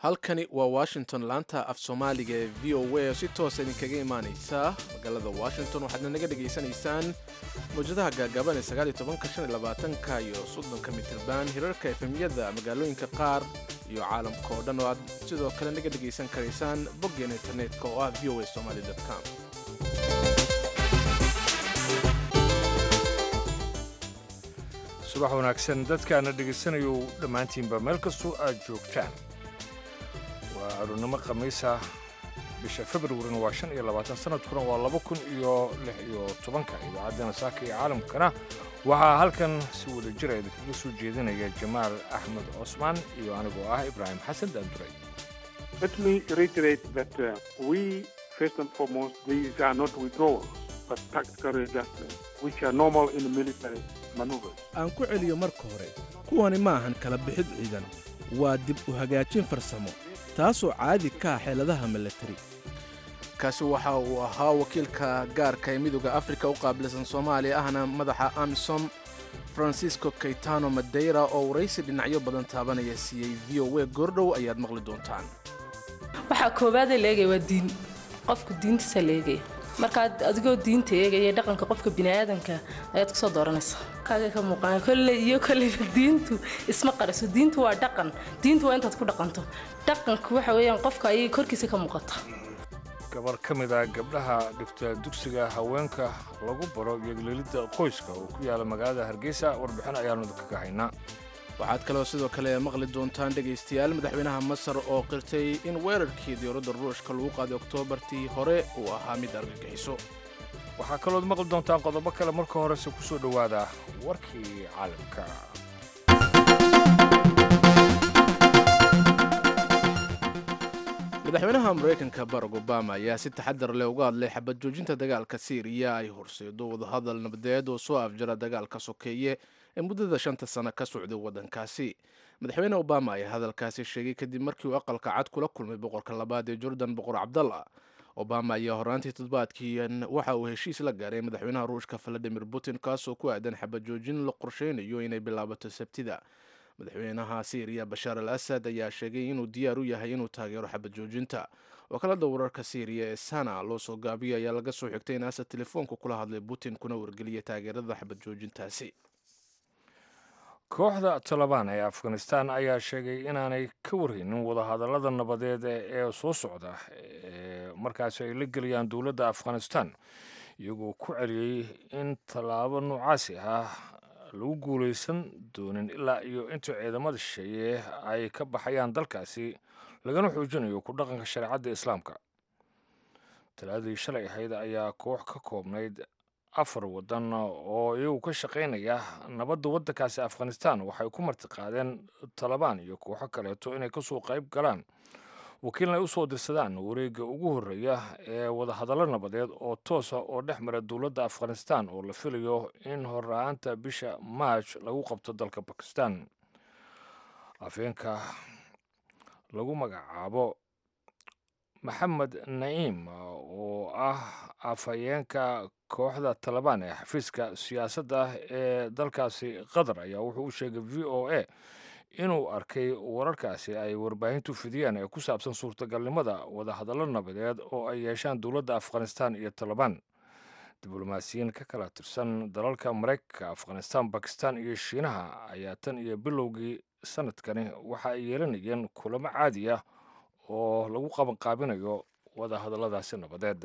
halkani waa washington laanta af soomaaliga ee v o a oo si toosa idinkaga imaanaysa magaalada washington waxaadna naga dhegaysanaysaan mawjadaha gaagaaban ee sagaaliytobanka iyo soddonka mitirban hirarka efemyada magaalooyinka qaar iyo caalamka oo dhan oo aad sidoo kale naga dhegaysan karaysaan boggeena internetka oo ah v o a somaly com subax wanaagsan dadkaana dhegaysanayo dhammaantiinba meel kastoo aad joogtaan waa arournimo khamiisa bisha februarina waa shan iyo labaatan sanadkuna waa laba kun iyo lix iyo tobanka idaacaddana saaka iyo caalamkana waxaa halkan si wada jira idinkaga soo jeedinaya jamaal axmed cosmaan iyo anigoo ah ibraahim xasan daanduray Let me reiterate that uh, we, first and foremost, these are not withdrawals, but tactical adjustments, which are normal in the military maneuvers. aan ku celiyo marka hore kuwani maahan kala bixid ciidan waa dib u hagaajin farsamo taasoo caadi ka ah xeeladaha milatari kaasi waxa uu ahaa wakiilka gaarka ee midooda afrika u qaabilsan soomaaliya ahna madaxa amisom francisco kaytano madeira oo waraysi dhinacyo badan taabanaya siiyey v o a goordhow ayaad maqli doontaan waxaa koowaadee la eegaya waa diin qofku diintiisa la eegaya markaad adigoo diinta eegaya dhaqanka qofka biniaadanka ayaad kusoo dooranaysa kaagay ka muuqaan kolley iyo kolleyba diintu isma qariso diintu waa dhaqan diintu waa intaad ku dhaqanto dhaqanku waxa weeyaan qofka ayay korkiisa ka muuqata gabar ka mid ah gabdhaha dhigta dugsiga haweenka lagu baro yeglelidda qoyska oo ku yaala magaalada hargeysa warbixin ayaanu idinkaga haynaa waxaad kaloo sidoo kale maqli doontaan dhegaystayaal madaxweynaha masar oo qirtay in weerarkii dowladda ruushka lagu qaaday oktoobartii hore uu ahaa mid argagixiso waxaa kalood maqli doontaan qodobo kale marka horese ku soo dhowaada warkii caalamka madaxweynaha maraykanka barack obama ayaa si taxadar leh uga hadlay xabad joojinta dagaalka siiriya ay horseedo wadahadal nabadeed oo soo afjara dagaalka sokeeye ee muddada shanta sano ka socday waddankaasi madaxweyne obama ayaa hadalkaasi sheegay kadib markii uu aqalka cad kula kulmay boqorka labaad ee jordan boqor cabdalla obama ayaa horaantii toddobaadkiian waxa uu heshiis la gaaray madaxweynaha ruushka valadimir putin kaasoo ku aadan xabad joojin la qorsheynayo inay bilaabato sabtida madaxweynaha siiriya bashaar al asad ayaa sheegay inuu diyaar u yahay inuu taageero xabad joojinta wakaalada wararka siiriya ee sana loo soo gaabiyay ayaa laga soo xigtay in asad telefoonka kula hadlay putin kuna wargeliyay taageerada xabad joojintaasi kooxda talabaan ee afghanistan ayaa sheegay inaanay ka warhaynin wadahadallada nabadeed ee soo socda ee markaasi ay la gelayaan dowladda afghanistan iyagoo ku celiyey in tallaabo noocaasi ah lagu guulaysan doonin ilaa iyo inta ciidamada shisheeye ay ka baxayaan dalkaasi lagana xoojinayo ku dhaqanka shareecadda islaamka talaadii shalay ahayd ayaa koox ka koobnayd afar waddan oo iyagu ka shaqaynaya nabadda waddankaasi afghanistan waxay ku martiqaadeen talabaan iyo kooxo kaleeto inay kasoo qayb galaan wakiilna ay u soo dirsadaan wareegga ugu horreeya ee wadahadallo nabadeed oo toosa oo dhex mara dowladda afghanistan oo la filayo in horra-aanta bisha maaj lagu qabto dalka bakistan afeenka lagu magacaabo maxamed naciim oo ah afhayeenka kooxda talabaan ee xafiiska siyaasadda ee dalkaasi qatar ayaa wuxuu u sheegay v o a inuu arkay wararkaasi ay warbaahintu fidiyeen ee ku saabsan suurtagalnimada wadahadallo nabadeed oo ay yeeshaan dowladda afghanistan iyo talabaan diblomaasiyiin ka kala tirsan dalalka maraykanka afghanistan bakistan iyo shiinaha ayaa tan iyo bilowgii sanadkani waxa ay yeelanayeen kulamo caadi ah oo lagu qabanqaabinayo wadahadalladaasi nabadeed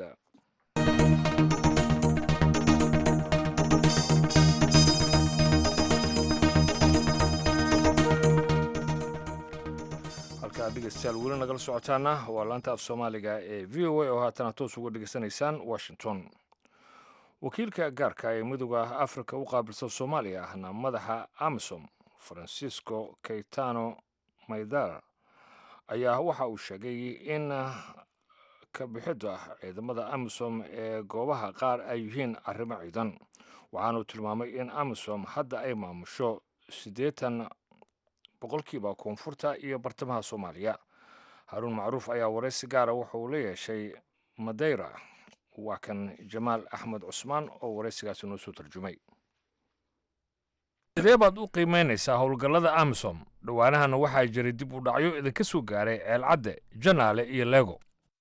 halkaad dhegeystayaal weli nagala socotaana waa laanta af soomaaliga ee v o a oo haatana toos uga dhegeysanaysaan washington wakiilka gaarka ee midooda afrika u qaabilsan soomaaliya ahna madaxa amisom francisco kaytano maydar ayaa waxa uu sheegay in ka bixidda ciidamada amisom ee goobaha qaar ay yihiin arrimo ciidan waxaanuu tilmaamay in amisom hadda ay maamusho siddeetan boqolkiiba koonfurta iyo bartamaha soomaaliya haruun macruuf ayaa waraysi gaara waxa uu la yeeshay madeyra waa kan jamaal axmed cusmaan oo waraysigaasi noo soo tarjumay sidee baad u qiimeynaysaa howlgallada amisom dhowaanahana waxaa jiray dib u dhacyo idinka soo gaaray ceelcadde janaale iyo leego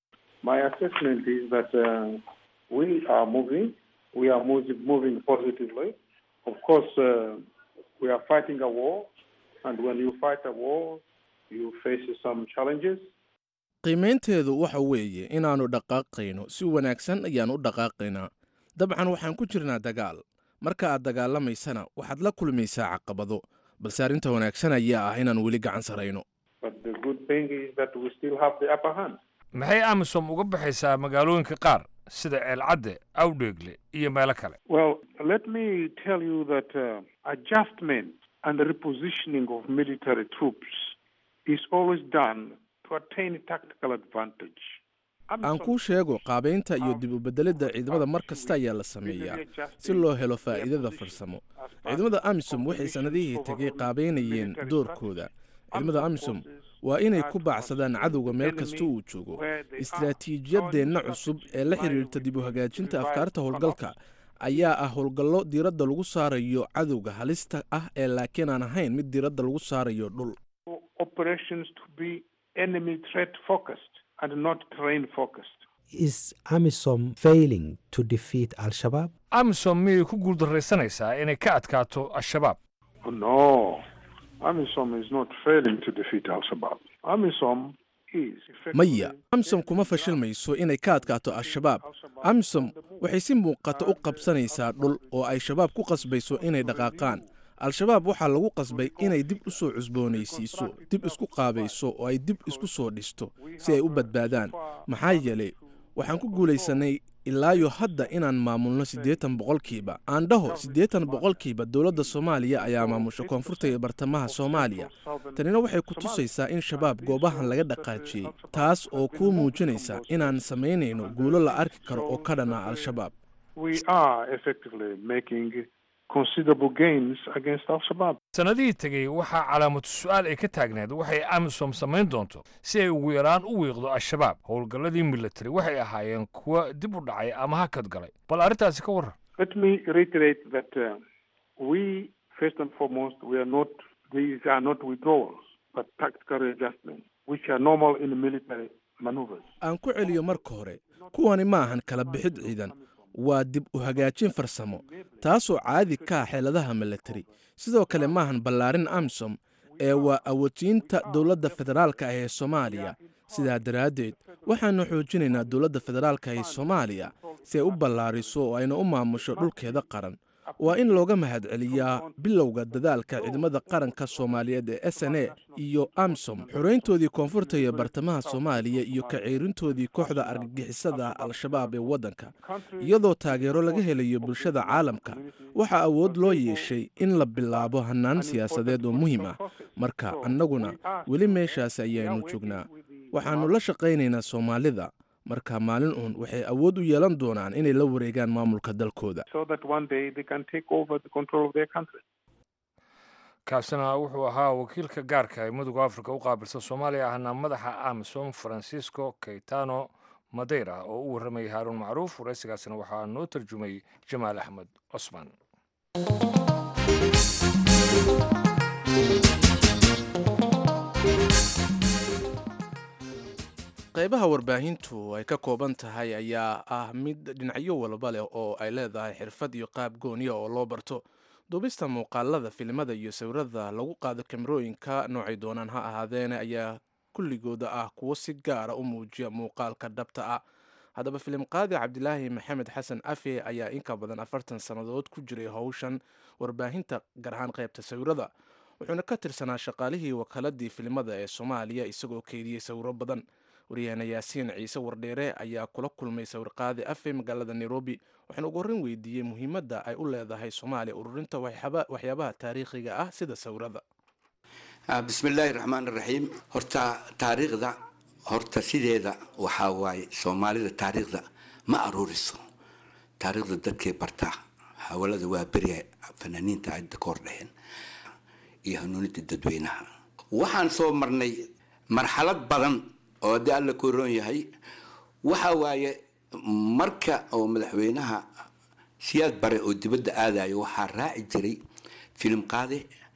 My assessment is that uh, we are moving. We are moving, moving positively. Of course, uh, we are fighting a war, and when you fight a war, you face some challenges. qiimaynteedu waxa weeye inaannu dhaqaaqayno si wanaagsan ayaan u dhaqaaqaynaa dabcan waxaan ku jirnaa dagaal marka aad dagaalamaysana waxaad la kulmaysaa caqabado balse arrinta wanaagsan ayaa ah inaan weli gacan sarayno But the good thing is that we still have the upper hand. maxay amisom uga baxaysaa magaalooyinka qaar sida ceelcadde awdheegle iyo meelo kale Well, let me tell you that uh, adjustment and repositioning of military troops is always done to attain tactical advantage. aan kuu sheego qaabaynta iyo dib u beddelidda ciidamada mar kasta ayaa la sameeyaa si loo helo faa'iidada farsamo ciidamada amisom waxay sannadihii tegay qaabaynayeen doorkooda ciidamada amisom waa inay ku baacsadaan cadowga meel kasta uu joogo istaraatiijiyadeenna cusub ee la xidhiirta dib u hagaajinta afkaarta howlgalka ayaa ah howlgallo diiradda lagu saarayo cadowga halista ah ee laakiin aan ahayn mid diiradda lagu saarayo dhul Operations to be enemy threat focused and not terrain focused. Is AMISOM failing to defeat Al Shabaab? amisom miyay ku guuldarraysanaysaa inay ka adkaato al-shabaab Oh, no, AMISOM is not failing to defeat Al Shabaab. AMISOM is maya effectively amisom kuma fashilmayso inay ka adkaato al-shabaab amisom waxay si muuqata u qabsanaysaa dhul oo ay shabaab ku qasbayso inay dhaqaaqaan al-shabaab waxaa lagu qasbay inay dib u soo cusboonaysiiso dib isku qaabayso oo ay dib isku soo dhisto si ay u badbaadaan maxaa yeelay waxaan ku guulaysanay ilaayo hadda inaan maamulno siddeetan boqolkiiba aan dhaho siddeetan boqolkiiba dowladda soomaaliya ayaa maamusha koonfurta iyo bartamaha soomaaliya tanina waxay ku tusaysaa in shabaab goobahan laga dhaqaajiyey taas oo kuu muujinaysa inaan samaynayno guulo la arki karo oo ka dhana al-shabaab we are effectively making considerable gains against Al Shabaab. sannadihii tegey waxaa calaamatu su-aal ay ka taagneed waxay amisom samayn doonto si ay ugu yaraan u wiiqdo al-shabaab howlgalladii military waxay ahaayeen kuwa dib u dhacay ama hakad galay bal arrintaasi ka warran Let me reiterate that uh, we, first and foremost, we are not, these are not withdrawals, but tactical adjustments, which are normal in military maneuvers. aan ku celiyo marka hore kuwani ma ahan kala bixid ciidan waa dib u hagaajin farsamo taasoo caadi ka ah xeeladaha milatari sidoo kale maahan ballaarin amisom ee waa awoodsiinta dowladda federaalka ah ee soomaaliya sidaa daraaddeed waxaanu xoojinaynaa dowladda federaalka ee soomaaliya si ay u ballaariso oo ayna u maamusho dhulkeeda qaran waa in looga mahadceliyaa bilowga dadaalka ciidamada qaranka soomaaliyeed ee s n a iyo amsom xorayntoodii koonfurta iyo bartamaha soomaaliya iyo ka ceerintoodii kooxda argagixisada al-shabaab ee waddanka iyadoo taageero laga helayo bulshada caalamka waxaa awood loo yeeshay in la bilaabo hannaan siyaasadeed oo muhiim ah marka annaguna weli meeshaas ayaanu joognaa waxaannu la shaqaynaynaa soomaalida marka maalin uun waxay awood u yeelan doonaan inay la wareegaan maamulka dalkooda so that one day they can take over the control of their country. kaasina wuxuu ahaa wakiilka gaarka ee midooda afrika u qaabilsan soomaaliya ahna madaxa amisom francisco keitano madeira oo u warramayay haaruun macruuf waraysigaasina waxaa noo tarjumay jamaal axmed cosman qaybaha warbaahintu ay ka kooban tahay ayaa ah mid dhinacyo walba leh oo ay leedahay xirfad iyo qaab gooniya oo loo barto duubista muuqaalada filimada iyo sawirada lagu qaado kamerooyinka noocay doonaan ha ahaadeene ayaa kulligooda ah kuwo si gaara u muujiya muuqaalka dhabta ah haddaba filim qaadi cabdilaahi maxamed xasan afe ayaa inka badan afartan sannadood ku jiray howshan warbaahinta gaar ahaan qaybta sawirada wuxuuna ka tirsanaa shaqaalihii wakaaladii filimada ee soomaaliya isagoo keydiyey sawiro badan waryaheena yaasiin ciise wardheere ayaa kula kulmay sawirqaadi afe magaalada nairobi waxaana ugu horreyn weydiiyey muhiimadda ay u leedahay soomaaliya ururinta waxyaabaha taariikhiga ah sida sawirada bismillaahi raxmaan raxiim horta taariikhda horta sideeda waxaa waaye soomaalida taariikhda ma aruuriso taariikhda dadkay bartaa hawalada waa beriya fanaaniinta ay ka hor dheheen iyo hanuunida dadweynaha waxaan soo marnay marxalad badan oo haddii alla ku roon yahay waxa waaye marka oo madaxweynaha siyaad bare oo dibadda aadayo waxaa raaci jiray filim qaade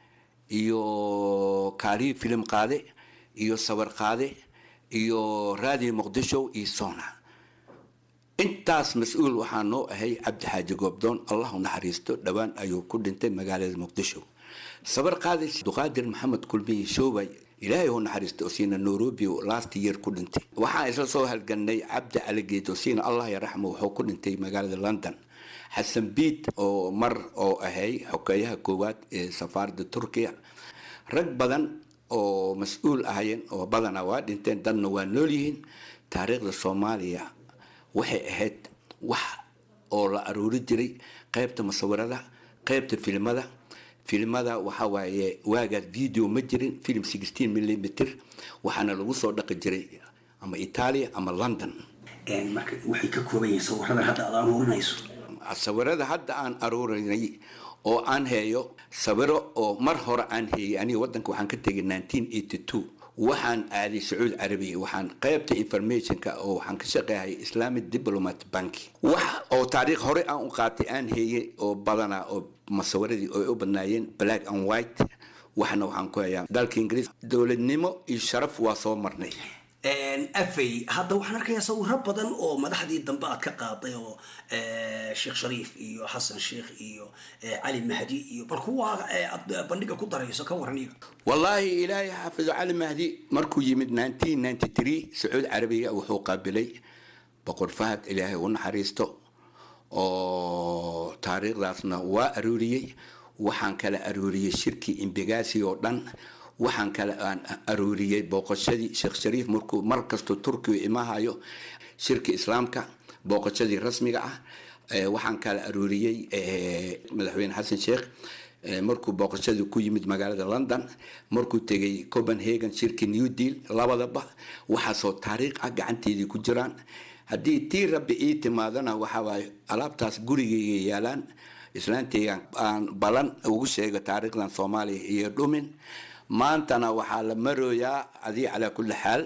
iyo kaaliyi filim qaade iyo sawir qaade iyo raadiyo muqdisho iyo sona intaas mas-uul waxaa noo ahay cabdi xaaji goobdoon allahu naxariisto dhowaan ayuu ku dhintay magaalada muqdisho sawir qaade duqaadir maxamed kulmiye shoobay ilaahay u naxariisto siina nairobi last year ku dhintay waxaan isla soo halganay cabdi caligeed oo siina allah yaraxmo wuxuu ku dhintay magaalada london xasan biid oo mar oo ahay xokeeyaha koowaad ee safaaradda turkiya rag badan oo mas-uul ahayeen oo badana waa dhinteen dadna waa nool yihiin taariikhda soomaaliya waxay ahayd wax oo la aruuri jiray qaybta musawirada qaybta filimada filimada waxa waaye waagaas video ma jirin film sixteen millimeter waxaana lagu soo dhaqi jiray ama italia ama london marka waxay ka kooban yihiin sawirada hadda aad aruurinayso sawirada hadda aan aruurinay oo aan heeyo sawiro oo mar hore aan heeyay aniga wadanka waxaan ka tegay nineteen eighty two waxaan aaday sacuudi carabiya waxaan qaybta informationka oo waxaan ka shaqeehay islamic diplomat bank wax oo taariikh hore aan u qaatay aan heeyay oo badana oo masawiradii ay u badnaayeen black and white waxna waxaan ku hayaa dalka ingiriis dowladnimo iyo sharaf waa soo marnay afay hadda waxaan arkayaa sawiro badan oo madaxdii dambe aad ka qaaday oo sheekh shariif iyo xasan sheekh iyo cali mahdi iyo bal kuwa aad bandhiga ku darayso ka waran iyaga wallaahi ilaahay xaafido cali mahdi markuu yimid nineteen ninety three sacuudi carabiga wuxuu qaabilay boqor fahad ilaahay u naxariisto oo taariikhdaasna waa aruuriyey waxaan kala aruuriyey shirkii imbegasi oo dhan waxaan kale aan aruuriyey booqashadii sheekh shariif markuu mar kastoo turkiga imahayo shirka islaamka booqashadii rasmiga ah waxaan kala aruuriyey madaxweyne xasan sheekh markuu booqashadii ku yimid magaalada london markuu tegay copenhagen shirkii new deal labadaba waxaasoo taariikh ah gacanteedii ku jiraan haddii tii rabbi ii timaadana waxawaaye alaabtaas gurigayga yaalaan islaanteygan aan balan ugu sheego taariikhdan soomaaliya iyo dhumin maantana waxaa la marooyaa adii calaa kulli xaal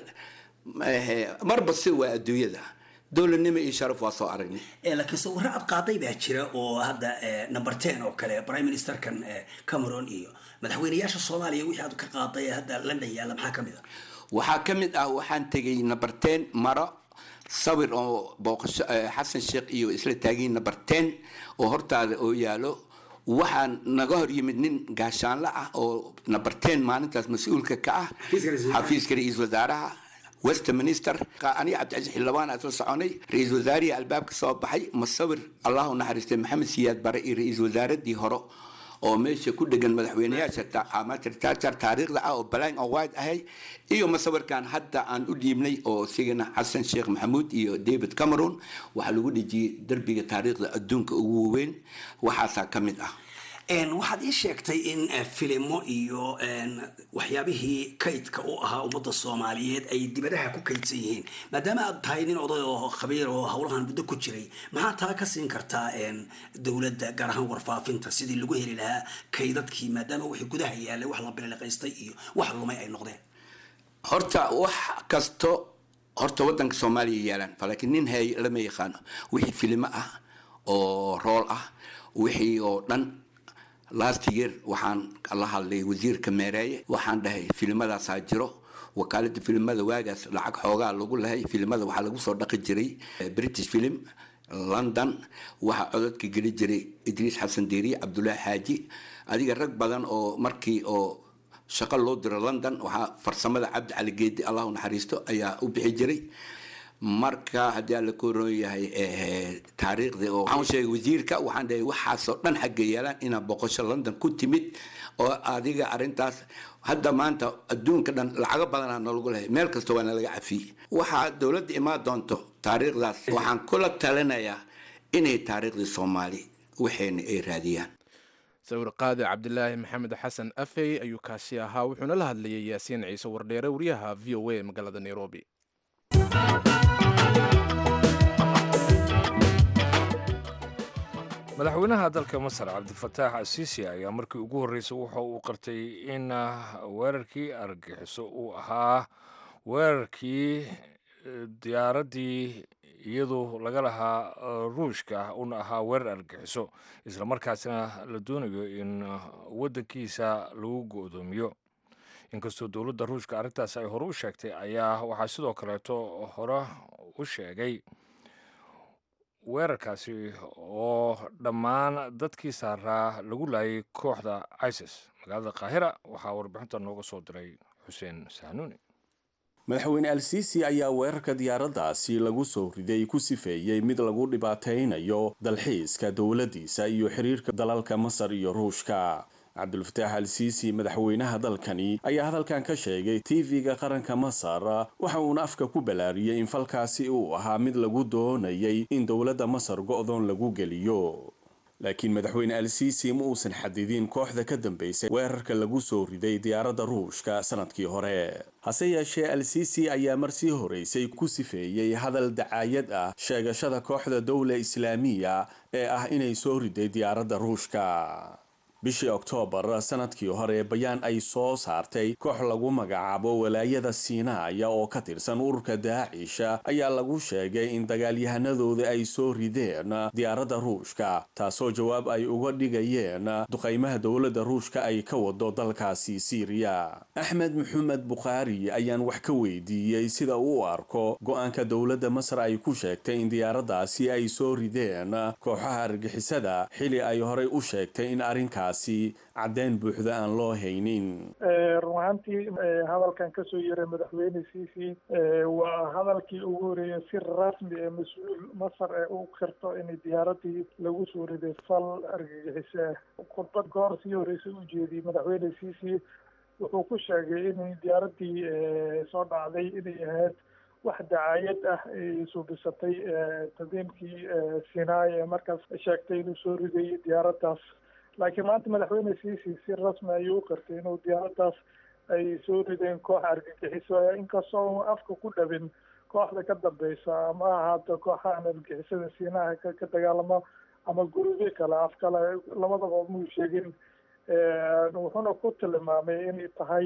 marba si waa adduunyada dowladnimo iyo sharaf waa soo aragnay laakiin sawiro aad qaaday baa jira oo hadda number ten oo kale prime ministerkan cameron iyo madaxweyneyaasha soomaaliya wixii aad ka qaaday ee hadda london yaalla maxaa ka mid a waxaa ka mid ah waxaan tegay number ten maro sawir oo booqasho xasan sheekh iyo isla taagiin number ten oo hortaada oo yaalo waxaan naga hor yimid nin gaashaanle ah oo number ten maalintaas mas-uulka ka ah xafiiska ra-iisul wasaaraha westminster aniga cabdicasiis xildhibaan isla soconay ra-iisul wasaarihii albaabka soo baxay masawir allahu naxariistay maxamed siyaad bare iyo ra-iisul wasaaradii hore oo meesha ku dhegan madaxweyneyaasha amatirtajar taariikhda ah oo balang oo white ahay iyo masawirkan hadda aan u dhiibnay oo isigana xasan sheekh maxamuud iyo david cameron waxaa lagu dhejiyey derbiga taariikhda adduunka ugu waaweyn waxaasaa ka mid ah waxaad ii sheegtay in filimo iyo waxyaabihii kaydka u ahaa ummadda soomaaliyeed ay dibadaha ku kaydsan yihiin maadaama aad tahay nin oday oo khabiir oo howlahan muddo ku jiray maxaa taa ka siin kartaa dowladda gaar ahaan warfaafinta sidii lagu heli lahaa kaydadkii maadaama wixii gudaha yaalay wax la biliqaystay iyo wax lumay ay noqdeen horta wax kasto horta wadanka soomaaliya yaalaan laakiin nin hay lama yaqaano wixii filimo ah oo rool ah wixii oo dhan last year waxaan la hadlay wasiirka meereeye waxaan dhahay filimadaasa jiro wakaalada filimada waagaas lacag xoogaa lagu lahay filimada waxaa lagu soo dhaqi jiray british film london waxaa cododka geli jiray idriis xasan deeriye cabdullaahi xaaji adiga rag badan oo markii oo shaqo loo diro london waxaa farsamada cabdi cali geedi allahu naxariisto ayaa u bixi jiray marka haddii aan la koron yahay taariikhdii oo waxaan sheegay wasiirka waxaan dhahay waxaasoo dhan xagga yeelaan inaa boqosho london ku timid oo adiga arrintaas hadda maanta adduunka dhan lacago badanaa nalagu lehay meel kasta waa nalaga cafiyey waxaa dowladda imaan doonto taariikhdaas waxaan kula talinayaa inay taariikhdii soomaali waxayna ay raadiyaan sawir qaadi cabdilaahi maxamed xasan afey ayuu kaasi ahaa wuxuuna la hadlayay yaasiin ciise wardheere wariyaha v o a magaalada nairobi madaxweynaha dalka masar cabdifataax asiisi ayaa markii ugu horreysay wuxa uu qartay in weerarkii argagixiso uu ahaa weerarkii diyaaraddii iyadu laga lahaa ruushka una ahaa weerar argixiso islamarkaasina la doonayo in waddankiisa lagu go'doomiyo inkastoo dowladda ruushka arrintaas ay hore u sheegtay ayaa waxaa sidoo kaleeto hore u sheegay weerarkaasi oo dhammaan dadkii saaraa lagu laayay kooxda isis magaalada kaahira waxaa warbixinta nooga soo diray xuseen sahnuuni madaxweyne al-siisi ayaa weerarka diyaaraddaasi lagu soo riday ku sifeeyey mid lagu dhibaataynayo dalxiiska dowladdiisa iyo xiriirka dalalka masar iyo ruushka cabdulfataax al-siisi madaxweynaha dalkani ayaa hadalkan ka sheegay tv-ga qaranka masar waxa uuna afka ku ballaariyey in falkaasi uu ahaa mid lagu doonayay in dowladda masar go'doon lagu geliyo laakiin madaxweyne al-siisi ma uusan xadidin kooxda ka dambaysay weerarka lagu soo riday diyaaradda ruushka sanadkii hore hase yeeshee al-siisi ayaa mar sii horeysay ku sifeeyey hadal dacaayad ah sheegashada kooxda dowla islaamiya ee ah inay soo riday diyaaradda ruushka bishii oktoobar sanadkii hore bayaan ay soo saartay koox lagu magacaabo walaayada siinaaya oo ka tirsan ururka daacisha ayaa lagu sheegay in dagaalyahanadooda ay soo rideen diyaaradda ruushka taasoo jawaab ay uga dhigayeen duqaymaha dowladda ruushka ay ka wado dalkaasi siiriya axmed maxamed bukhaari ayaan wax ka weydiiyey sida uu u arko go-aanka dowladda masar ay ku sheegtay in diyaaraddaasi ay soo rideen kooxaha argixisada xili ay horey u sheegtay in arrinkaasi caddeyn buuxda aan loo haynin run ahaantii hadalkan kasoo yeray madaxweyne ciisi waa hadalkii ugu horeeyay si rasmi ee mas-uul masar ee u kirto in diyaaradii lagu soo riday fal argagixise khudbad goor sii horreysay u jeediyey madaxweyne ciisi wuxuu ku sheegay in diyaaradii soo dhacday inay ahayd wax dacaayad ah ay suubisatay tadiimkii sinaai ee markaas sheegtay inuu soo riday diyaaraddaas laakiin maanta madaxweyne ciisi si rasmi ayuu u qirtay inuu diyaaraddaas ay soo rideen koox argagixiso inkastoo afka ku dhabin kooxda ka dambeysa ama ahaato kooxahan argagixisada siinaha ka dagaalamo ama gurubyo kale af kale labadaba muu sheegin wuxuuna ku tilmaamay inay tahay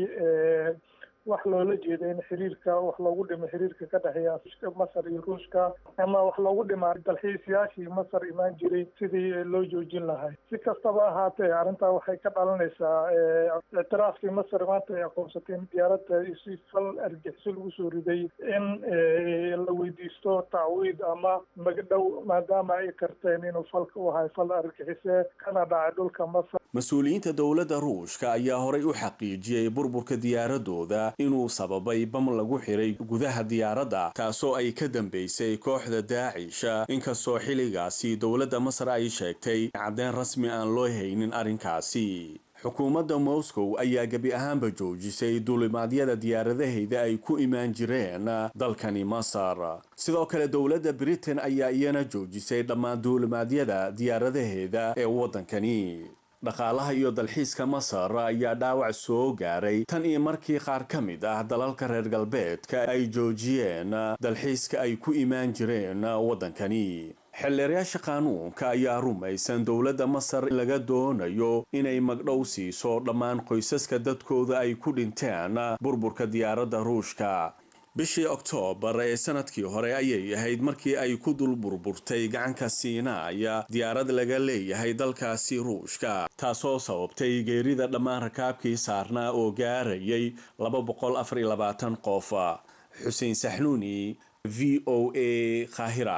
wax loola jeeda in xiriirka wax loogu dhimo xiriirka ka dhexeeya masar iyo ruushka ama wax loogu dhimaa dalxiisayaashii masar imaan jiray sidii loo joojin lahay si kastaba ahaatee arrintaa waxay ka dhalanaysaa ictiraafkii masar maanta ay aqoonsatay in diyaaradda si fal argixiso lagu soo riday in la weydiisto tacwiid ama magdhow maadaama ay karteen inuu falka u ahay fal argixise kana dhacay dhulka masar mas-uuliyiinta dowladda ruushka ayaa horay u xaqiijiyey burburka diyaaradooda inuu sababay bam lagu xiray gudaha diyaaradda taasoo ay ka dambeysay kooxda daacisha inkastoo xilligaasi dowladda masar ay sheegtay caddeyn rasmi aan loo haynin arrinkaasi xukuumadda moscow ayaa gebi ahaanba joojisay duulimaadyada diyaaradaheyda ay ku imaan jireen dalkani masar sidoo kale dowladda britain ayaa iyana joojisay dhammaan duulimaadyada diyaaradaheeda ee waddankani dhaqaalaha iyo dalxiiska masar ayaa dhaawac soo gaaray tan iyo markii qaar ka mid ah dalalka reer galbeedka ay joojiyeen dalxiiska ay ku imaan jireen waddankani xildheerayaasha qaanuunka ayaa rumaysan dowladda masar laga doonayo inay magdhow siiso dhammaan qoysaska dadkooda ay ku dhinteen burburka diyaaradda ruushka bishii oktoobar ee sanadkii hore ayay ahayd markii ay ku dul burburtay gacanka siinaaya diyaarad laga leeyahay dalkaasi ruushka taasoo sababtay geerida dhammaan rakaabkii saarnaa oo gaarayay laba boqol afar iyo labaatan qof xuseen saxnuuni v o a qaahira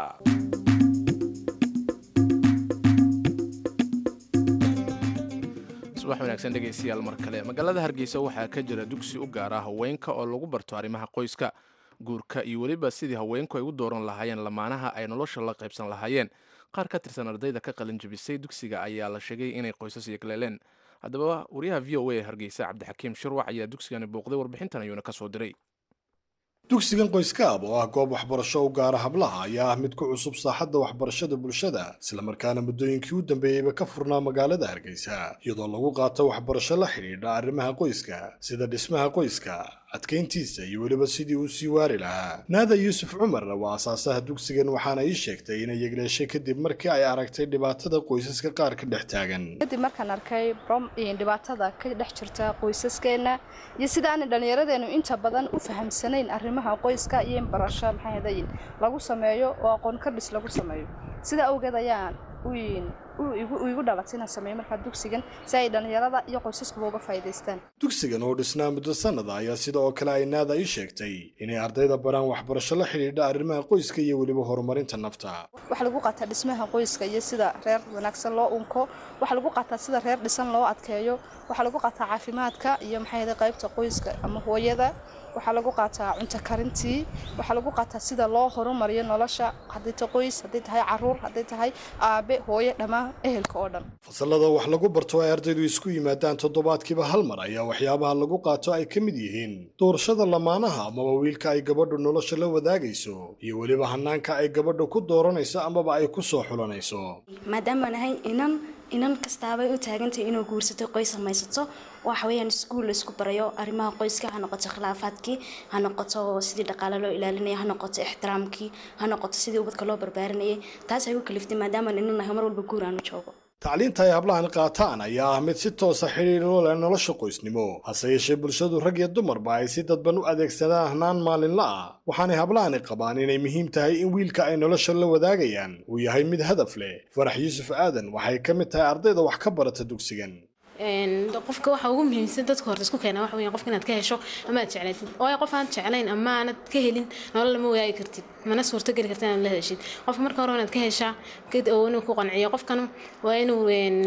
subax wanaagsan dhegaystayaal mar kale magaalada hargeysa waxaa ka jira dugsi u gaara haweenka oo lagu barto arrimaha qoyska guurka iyo weliba sidii haweenku ay u dooran lahaayeen lamaanaha ay nolosha la qaybsan lahaayeen qaar ka tirsan ardayda ka qalin jabisay dugsiga ayaa la sheegay inay qoysas yegleeleen haddaba wariyaha v o a hargeysa cabdixakiim shirwac ayaa dugsigani booqday warbixintan ayuuna ka soo diray dugsigan qoyskaab oo ah goob waxbarasho u gaara hablaha ayaa ah mid ku cusub saaxadda waxbarashada bulshada islamarkaana muddooyinkii u dambeeyeyba ka furnaa magaalada hargeysa iyadoo lagu qaato waxbarasho la xidhiidha arrimaha qoyska sida dhismaha qoyska adkayntiisa iyo weliba sidii uu sii waari lahaa naada yuusuf cumarna waa asaasaha dugsigan waxaana ii sheegtay inay yegleeshay kadib markii ay aragtay dhibaatada qoysaska qaar ka dhex taagan kadib markaan arkay dhibaatada ka dhex jirta qoysaskeenna iyo sida aanay dhallinyaradeenu inta badan u fahamsanayn arrimaha qoyska iyo in barasho maxaahadayin lagu sameeyo oo aqoon kardhis lagu sameeyo sida awgeed ayaan igu dhalatay inaan sameeyo markaa dugsigan si ay dhallinyarada iyo qoysaskuba uga faa'iidaystaan dugsigan oo dhisnaa muddo sannada ayaa sida oo kale ay naada ii sheegtay inay ardayda baraan waxbarasho la xidhiidha arrimaha qoyska iyo weliba horumarinta nafta waxaa lagu qaataa dhismaha qoyska iyo sida reer wanaagsan loo unko waxaa lagu qaataa sida reer dhisan loo adkeeyo waxaa lagu qaataa caafimaadka iyo maxay qaybta qoyska ama hooyada waxaa lagu qaataa cunto karintii waxaa lagu qaataa sida loo horumariyo nolosha hadday tahay qoys hadday tahay caruur hadday tahay aabe hooye dhammaan ehelka oo dhan fasalada wax lagu barto ay ardaydu isku yimaadaan toddobaadkiiba hal mar ayaa waxyaabaha lagu qaato ay ka mid yihiin doorashada lamaanaha amaba wiilka ay gabadhu nolosha la wadaagayso iyo weliba hanaanka ay gabadhu ku dooranayso amaba ay ku soo xulanayso maadaama nahay inan inan kastaabay u taagantahay inuu guursato qoys samaysato waxa weeyaan iskuul laisku barayo arrimaha qoyska ha noqoto khilaafaadkii ha noqoto sidii dhaqaale loo ilaalinaya ha noqoto ixtiraamkii ha noqoto sidii ubadka loo barbaarinayay taas ay u kaliftay maadaama inan nahay mar walba guur aanu joogo tacliinta ay hablahan qaataan ayaa ah mid si toosa xidhiir u leh nolosha qoysnimo hase yeeshee bulshadu rag iyo dumarba ay si dadban u adeegsadaan hanaan maalinla ah waxaanay hablahani qabaan inay muhiim tahay in wiilka ay nolosha la wadaagayaan uu yahay mid hadaf leh farax yuusuf aadan waxay ka mid tahay ardayda wax ka barata dugsigan qofka waxa ugu muhiimsan dadka horta isku keena waxa weeyaan qofka inaad ka hesho ama aad jeclaatid waayo qof aan jeclayn ama aanad ka helin nolol lama wadaagi kartid mana suurto geli kartid inaad la heshid qofka marka hore inaad ka heshaa oo inuu ku qanciyo qofkan waa inuu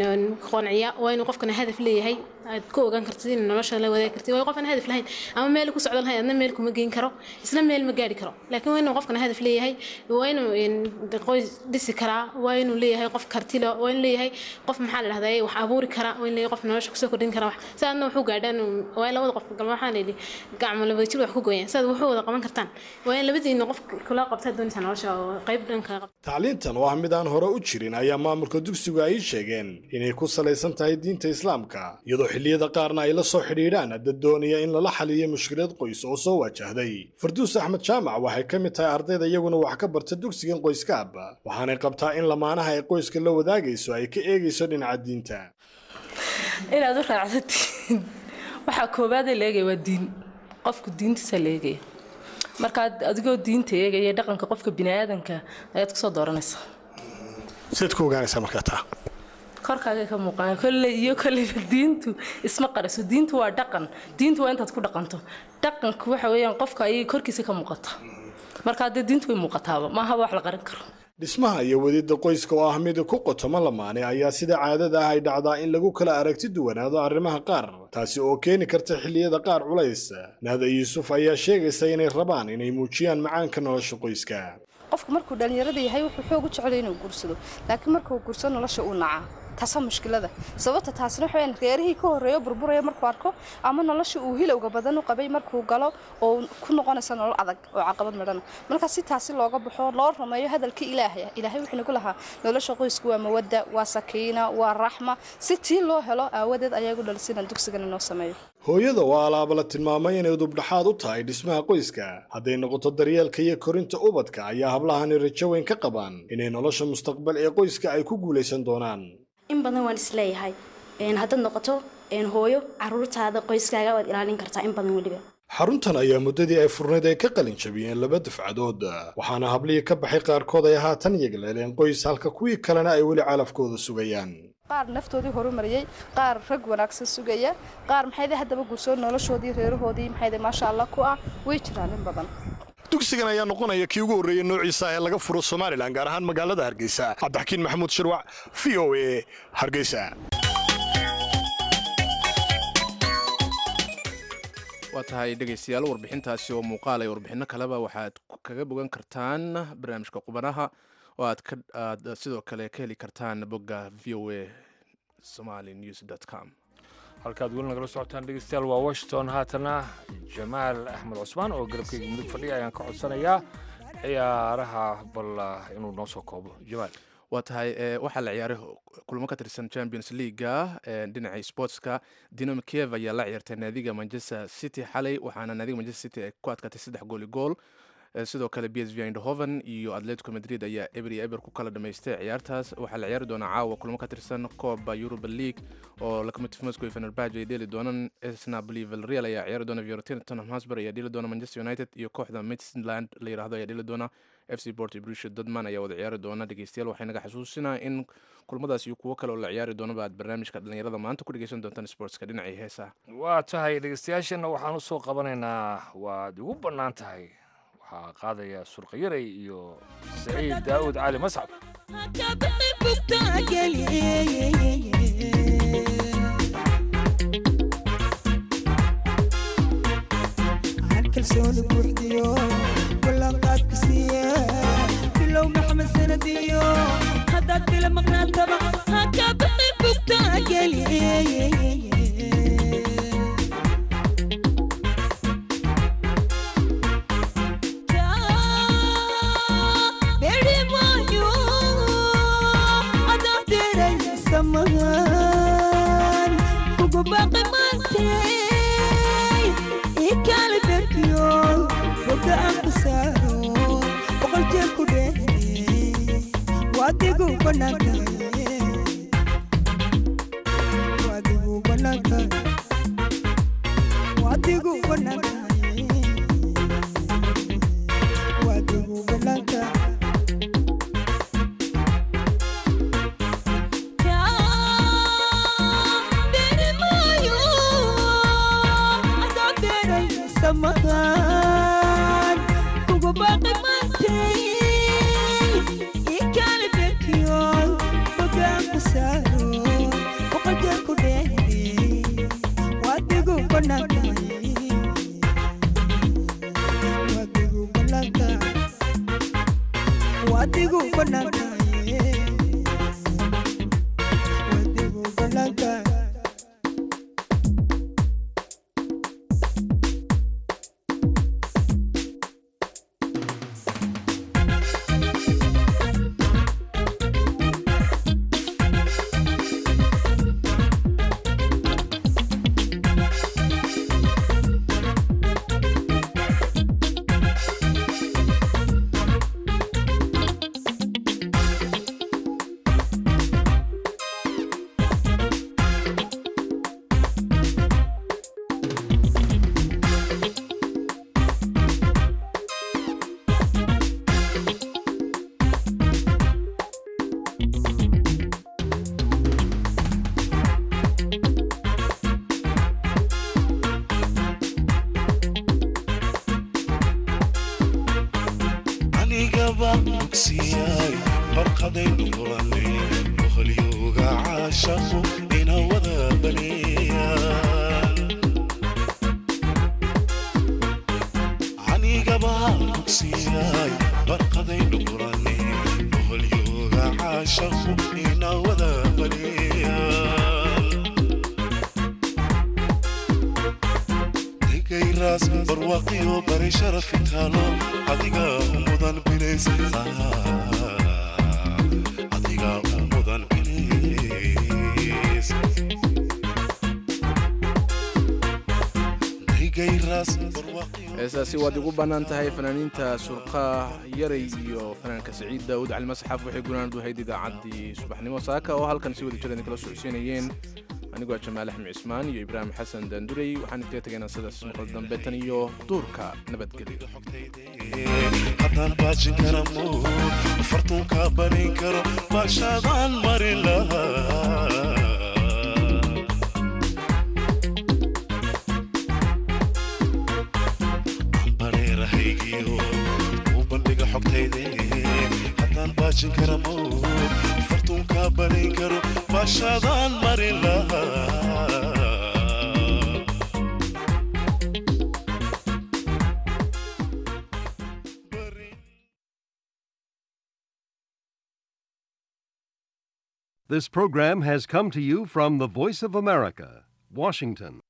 qanciya waa inuu qofkana hadaf leeyahay aad ku ogaan kartid in nolosha la wadaagi kartid waayo qof aan hadaf lahayn ama meel ku socdo lahayn adna meel kuma geyn karo isla meel ma gaari karo laakiin waa inuu qofkana hadaf leeyahay waa inuu qoys dhisi karaa waa inuu leeyahay qof kartilo waa inuu leeyahay qof maxaa la dhahdaa wax abuuri kara waa inuu leeyahay qof nolosha kusoo kordhin kara wax saadna wuxuu gaadhaan waa labada qof galma waxaa la yidhi gacmo laba jir wax ku gooyaan saad wuxuu wada qaban kartaan waa in labadiina qof kula qabtaa doonaysaa nolosha oo qayb dhanka tacliintan oo ah mid aan hore u jirin ayaa maamulka dugsigu ay sheegeen inay ku salaysan tahay diinta islaamka iyadoo xilliyada qaarna ay la soo xidhiidhaan dad doonaya in lala xaliyo mushkilad qoys oo soo wajahday farduus axmed jaamac waxay ka mid tahay ardayda iyaguna wax ka barta dugsigan qoyskaab waxaanay qabtaa in lamaanaha ay qoyska la wadaagayso ay ka eegayso dhinaca diinta inaad u raacsatiin waxaa koowaadee la eegaya waa diin qofku diintiisa la eegaya markaad adigoo diinta eegaya dhaqanka qofka biniaadanka ayaad kusoo dooranaysaa sidaad ku ogaanaysaa markaa taa korkaaga ka muuqaan kolley iyo kolleyba diintu isma qariso diintu waa dhaqan diintu waa intaad ku dhaqanto dhaqanku waxa weeyaan qofka ayay korkiisa ka muuqata markaa dee diintu way muuqataaba maahaba wax la qarin karo dhismaha iyo wadida qoyska oo ah mid ku qotoma lamaane ayaa sida caadada ah ay dhacdaa in lagu kala aragti duwanaado arrimaha qaar taasi oo keeni karta xilliyada qaar culays naada yuusuf ayaa sheegaysa inay rabaan inay muujiyaan macaanka nolosha qoyska qofku markuu dhallinyarada yahay wuxuu xoog u jecelay inuu guursado laakiin markuu guursado nolosha uu nacaa taasaa mushkilada sababta taasina waxa weyaan reerihii ka horreeyo burburaya markuu arko ama nolosha uu hilowga badan u qabay markuu galo oo ku noqonaysa nolol adag oo caqabad midhana marka si taasi looga baxo loo rumeeyo hadalka ilaahay ilaahay wuxuu nagu lahaa nolosha qoysku waa mawadda waa sakiina waa raxma si tii loo helo aawadeed ayaa igu dhalisina dugsigan inoo sameeyo hooyada waa alaaba la tilmaamay inay dubdhaxaad u tahay dhismaha qoyska hadday noqoto daryeelka iyo korinta ubadka ayaa hablahani rajo weyn ka qabaan inay nolosha mustaqbal ee qoyska ay ku guulaysan doonaan in badan waan isleeyahay haddaad noqoto hooyo caruurtaada qoyskaaga waad ilaalin kartaa in badan weliba xaruntan ayaa muddadii ay furnayd ay ka qalin jabiyeen laba dafcadood waxaana hablihii ka baxay qaarkood ay haatan yegleeleen qoys halka kuwii kalena ay weli calafkooda sugayaan qaar naftoodii horumariyey qaar rag wanaagsan sugaya qaar maxayde haddaba guursoo noloshoodii reerahoodii maxayde maasha allah ku ah way jiraan in badan dugsigan ayaa noqonaya kii ugu horreeyey noociisa ee laga furo somalilan gaar ahaan magaalada hargeysa cabdixakiin maxamuud shirwac v o a hargeysa waa tahay dhegaystayaal warbixintaasi oo muuqaal ay warbixinno kaleba waxaad kaga bogan kartaan barnaamijka qubanaha oo aad aad sidoo kale ka heli kartaan bogga v o a somali news com halkaad weli nagala socotaan dhegeystayaal waa washington haatana jamaal axmed cusmaan oo garabkayga mudug fadhiya ayaan ka codsanayaa ciyaaraha bal inuu noo soo koobo jamaal waa tahay waxaa la ciyaaray kulmo ka tirsan champions leaguega dhinaca sportska dinamo kiev ayaa la ciyaartay naadiga manchester city xalay waxaana naadiga manchester city ay ku adkaatay saddex gooli gool sidoo kale b s v indhoven iyo atletico madrid ayaa eber iyo eber ku kala dhamaystay ciyaartaas waxaa la ciyaari doonaa caawa kulmo ka tirsan kooba europa league oo locomotive moscow iyo fenerbahce ay dheeli doonaan snabli vilreal ayaa ciyaari doona fiorentina tottenham hotspur ayaa dheeli doona manchester united iyo kooxda midland la yirahdo ayaa dheeli doona f c port brusha dodman ayaa wada ciyaari doona dhegeystayaal waxay naga xasuusinaa in kulmadaas iyo kuwo kale oo la ciyaari doonaba aad barnaamijka dhalinyarada maanta ku dhegeysan doontaan sportska dhinacii heesaha waa tahay dhegeystayaashana waxaan usoo qabanaynaa waad igu bannaan tahay waxaa qaadaya surqayaray iyo saciid daa'uud cali mascab kalsooni buuxdiyo ballanqaadka siiye bilow maxamed sanadiyo haddaad bila maqnaataba hakaa baqi bugtaa geliye samahan kugu baaqi maantay ikale berkiyo boga aan ku saaro boqol jeer ku dheehde waadigu banaankaye waadigu banaankaye waadigu banaankaye waadigu banaankaye samahan kugu baaqi maantay ikale berkiyo bogaan ku saaro boqol jeer ku dheehde waadigu banaankaye waadigu banaankaye waadigu banaankaye waadigu banaankaye anigaba dugsiyay barqadaynu kulanay boholyooga caashaqu ina wada baneeyaan anigaba dugsiyay barqadaynu kulanay boholyooga caashaqu ina wada baneeyaan degayraas barwaaqiyo bari sharafi taalo adiga u mudan bilays adiga u mudan bilays degayraas heesaasi waad igu bannaan tahay fanaaniinta surqa yaray iyo fanaanka saciid daawud cali masxaf waxay gunaanad wahayd idaacaddii subaxnimo saaka oo halkan si wada jir idinkala socodsiinayeen anigoo jamaal axmed cismaan iyo ibraahim xasan daandurey waxaan iskaga tegaynaa sidaas maqal dambe tan iyo duurka nabadgelyo haddaan baajin kara mood fartuunka barin karo baashadaan marin lahaa bareerahaygiyo u bandhiga xogtayde haddaan baajin kara mood fartuunka barin karo baashadaan marin lahaa This program has come to you from the Voice of America, Washington.